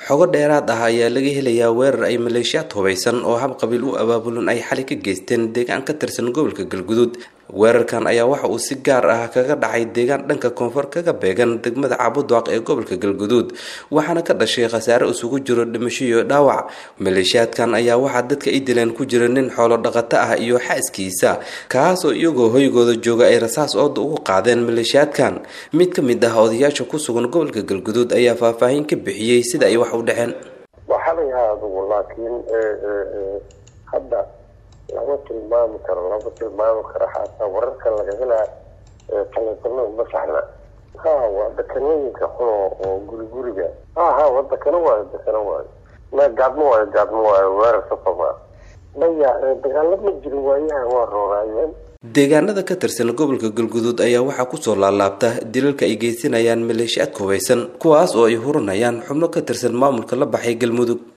xogo dheeraad ah ayaa laga helayaa weerar ay maleeshiyaad hubaysan oo hab qabiil u abaabulan ay xali ka geysteen deegaan ka tirsan gobolka galguduud weerarkan ayaa waxa uu si gaar ah kaga dhacay deegaan dhanka koonfur kaga beegan degmada cabudwaaq ee gobolka galguduud waxaana ka dhashay khasaare isugu jiro dhimasho iyo dhaawac maleeshiyaadkan ayaa waxaa dadka i dileen ku jira nin xoolo dhaqato ah iyo xaaskiisa kaas oo iyagoo hoygooda jooga ay rasaas ooda ugu qaadeen maleeshiyaadkan mid ka mid ah odayaasha ku sugan gobolka galguduud ayaa faahfaahin ka bixiyey sida ay wax u dhaceen waxaa la yahaa adugu laakiin hadda lama tilmaami karo lama tilmaami karo xataa wararka laga helaa taleefanada uma saxna ha waa dekanooyinka xuno oo guri guriga ha ha waa dekano waayo dekano waayo ma gaadmo waayo gaadmo waayo weerar safama maya dagaalo ma jirin waayaha waa rooraayeen deegaanada ka tirsan gobolka galguduud ayaa waxaa kusoo laalaabta dilalka ay geysanayaan maleeshiyaadka hubaysan kuwaas oo ay hurinayaan xubno ka tirsan maamulka la baxay galmudug